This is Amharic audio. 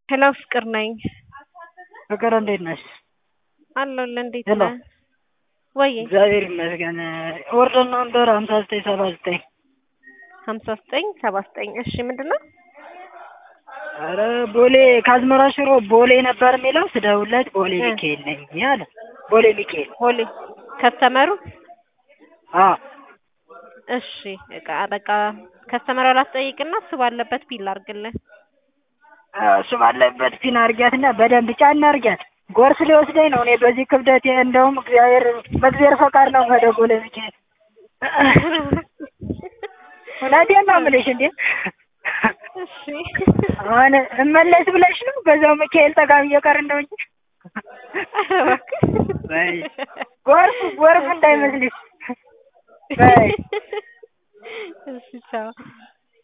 ሄሎ ፍቅር ነኝ። ፍቅር እንዴት ነሽ? አለሁልህ። እንዴት ሄሎ። ነህ? ወይ እግዚአብሔር ይመስገን። ኦርደር ነምበር ሀምሳ ዘጠኝ ሰባ ዘጠኝ ሀምሳ ዘጠኝ ሰባ ዘጠኝ እሺ ምንድን ነው? ኧረ ቦሌ ከአዝመራ ሽሮ ቦሌ ነበር የሚለው ስደውልለት ቦሌ እ ሚካኤል ነኝ አለ። ቦሌ ሚካኤል ቦሌ ከስተመሩ አዎ እሺ እቃ በቃ ከስተመሩ ላስጠይቅና እሱ ባለበት ቢል አድርግልን። እሱ ባለበት ፒን አርጊያትና በደንብ ጫና አርጊያት። ጎርስ ሊወስደኝ ነው። እኔ በዚህ ክብደት እንደውም እግዚአብሔር በእግዚአብሔር ፈቃድ ነው ወደ ቦሌ ሚካኤል። እውነቴን ነው የምልሽ እንዴ እሺ አሁን እመለስ ብለሽ ነው በዛው ሚካኤል ጠጋ ብዬ ቀር እንደው እንጂ ኧረ እባክህ በይ ጎርፍ ጎርፍ እንዳይመስልሽ በይ እሺ ቻው